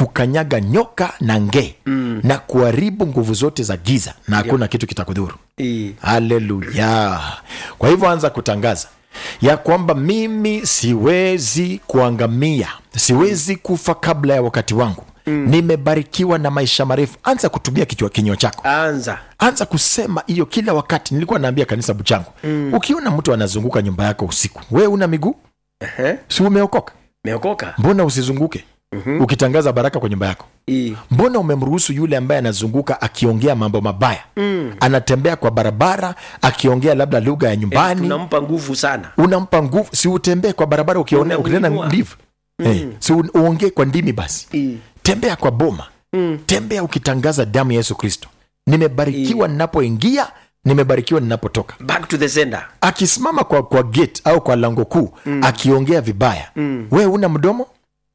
kukanyaga nyoka na ngee mm. na kuharibu nguvu zote za giza na hakuna kitu kitakudhuru Eh, haleluya kwa hivyo anza kutangaza ya kwamba mimi siwezi kuangamia siwezi kufa kabla ya wakati wangu mm. nimebarikiwa na maisha marefu anza kutumia kichwa kinywa chako anza anza kusema hiyo kila wakati nilikuwa naambia kanisa buchangu mm. ukiona mtu anazunguka nyumba yako usiku we una miguu Ehe, si umeokoka meokoka mbona usizunguke mm-hmm. ukitangaza baraka kwa nyumba yako Eh, mbona umemruhusu yule ambaye anazunguka akiongea mambo mabaya mm. anatembea kwa barabara akiongea labda lugha ya nyumbani tunampa nguvu sana unampa nguvu si utembee kwa barabara ukione- ukinena Unamuinua. ndivyo hey, si u- uongee kwa ndimi basi Eh, tembea kwa boma mm. tembea ukitangaza damu ya yesu kristo nimebarikiwa ninapoingia nimebarikiwa ninapotoka back to the sender akisimama kwa, kwa gate au kwa lango kuu mm. akiongea vibaya Mm. we una mdomo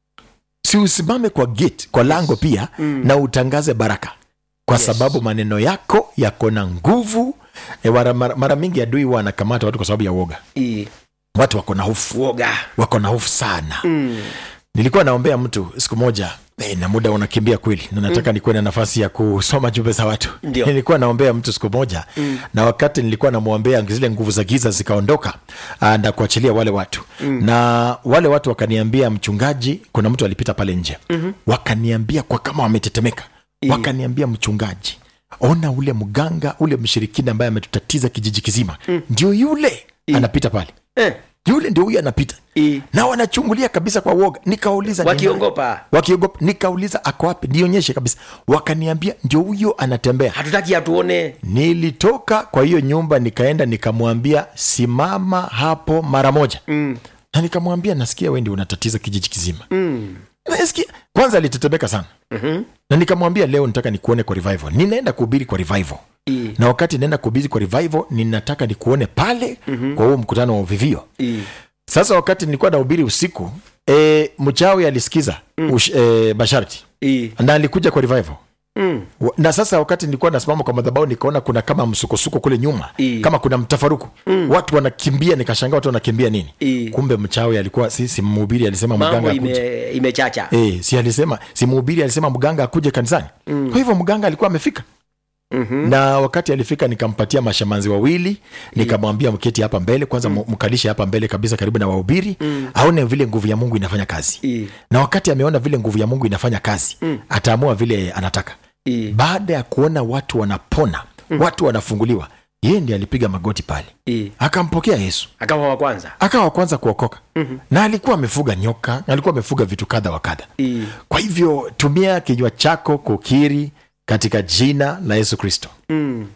si usimame kwa gate kwa lango pia mm. na utangaze baraka kwa Yes. sababu maneno yako yako na nguvu e, mara, mara, mara mingi adui huwa anakamata watu kwa sababu ya uoga Eh, watu wako na hofu uoga wako na hofu sana Mm. nilikuwa naombea mtu siku moja eh, na muda unakimbia kweli na nataka mm. nikuwe na nafasi ya kusoma jumbe za watu Ndio. nilikuwa naombea mtu siku moja mm. na wakati nilikuwa namwombea zile nguvu za giza zikaondoka ah, na kuachilia wale watu mm. na wale watu wakaniambia mchungaji kuna mtu alipita pale nje mm-hmm. wakaniambia kwa kama wametetemeka wakaniambia mchungaji ona ule mganga ule mshirikina ambaye ametutatiza kijiji kizima mm. ndio yule anapita pale Eh, yule ndio huyu anapita eh, na wanachungulia kabisa kwa uoga nikauliza ni nani? wakiongopa wakiogopa nikauliza ako wapi nionyeshe kabisa wakaniambia ndio huyo anatembea hatutaki atuone nilitoka kwa hiyo nyumba nikaenda nikamwambia simama hapo mara moja mm. na nikamwambia nasikia wendi unatatiza kijiji kizima Mm. nasikia kwanza alitetemeka sana Mhm. na nikamwambia leo nataka nikuone kwa revival ninaenda kuhubiri kwa revival Eh, na wakati naenda kuhubiri kwa revival ninataka nikuone pale mm-hmm. kwa huo mkutano wa uvivio eh, sasa wakati nilikuwa nahubiri usiku e, mchawi alisikiza mm. ush, e, masharti eh, na alikuja kwa revival mm. Wa- na sasa wakati nilikuwa nasimama kwa madhabau nikaona kuna kama msukosuko kule nyuma I. kama kuna mtafaruku mm. watu wanakimbia nikashangaa watu wanakimbia nini I. kumbe mchawi alikuwa si, si mhubiri alisema mganga mambo akuje ime, imechacha e, si alisema si mhubiri alisema mganga akuje kanisani mm. kwa hivyo mganga alikuwa amefika Mhm. na wakati alifika nikampatia mashamanzi wawili nikamwambia mketi hapa mbele kwanza mm. mkalishe hapa mbele kabisa karibu na wahubiri mm. aone vile nguvu ya mungu inafanya kazi Eh, na wakati ameona vile nguvu ya mungu inafanya kazi mm. ataamua vile anataka eh, baada ya kuona watu wanapona mm. watu wanafunguliwa yeye ndi alipiga magoti pale eh. akampokea yesu akawa wa kwanza akawa wa kwanza kuokoka mm-hmm. na alikuwa amefuga nyoka alikuwa amefuga vitu kadha wa kadha Eh, kwa hivyo tumia kinywa chako kukiri katika jina la yesu kristo mm.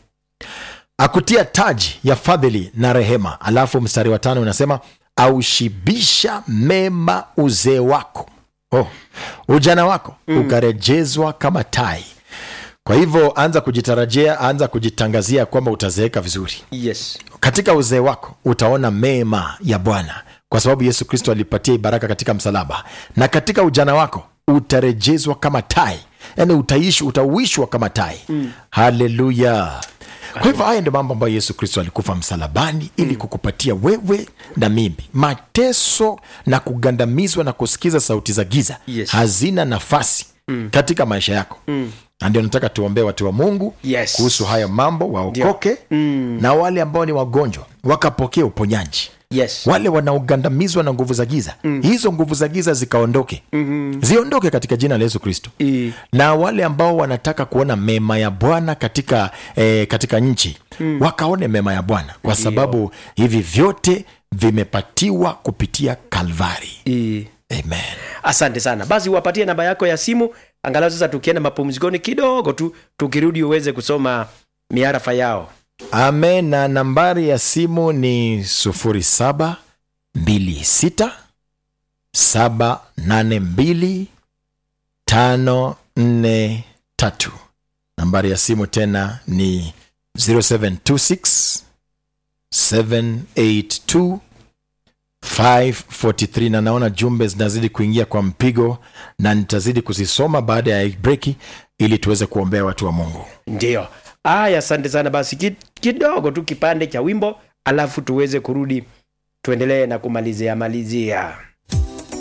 akutia taji ya fadhili na rehema alafu mstari wa tano unasema aushibisha mema uzee wako oh, ujana wako mm. ukarejezwa kama tai kwa hivyo anza kujitarajia anza kujitangazia kwamba utazeeka vizuri yes katika uzee wako utaona mema ya bwana kwa sababu yesu kristo alipatia baraka katika msalaba na katika ujana wako utarejezwa kama tai yaani utaishi utauishwa kama tai mm. haleluya kwa hivyo haya ndio mambo ambayo yesu kristo alikufa msalabani ili kukupatia wewe na mimi mateso na kugandamizwa na kusikiza sauti za giza Yes. hazina nafasi mm. katika maisha yako mm. na ndio nataka tuombee watu wa mungu Yes. kuhusu haya mambo waokoke mm. na wale ambao ni wagonjwa wakapokea uponyaji yes wale wanaogandamizwa na nguvu za giza mm. hizo nguvu za giza zikaondoke mm-hmm. ziondoke katika jina la yesu kristo Eh, na wale ambao wanataka kuona mema ya bwana katika eh, katika nchi mm. wakaone mema ya bwana kwa sababu hivi vyote vimepatiwa kupitia kalvari eh. amen asante sana basi uwapatie namba yako ya simu angalau sasa tukienda mapumzikoni kidogo tu tukirudi uweze kusoma miarafa yao amen na nambari ya simu ni 07 26 782 543 nambari ya simu tena ni 0726 782 543 na naona jumbe zinazidi kuingia kwa mpigo na nitazidi kuzisoma baada ya breki ili tuweze kuombea watu wa mungu ndio aya asante sana basi ki- kidogo tu kipande cha wimbo alafu tuweze kurudi tuendelee na kumalizia malizia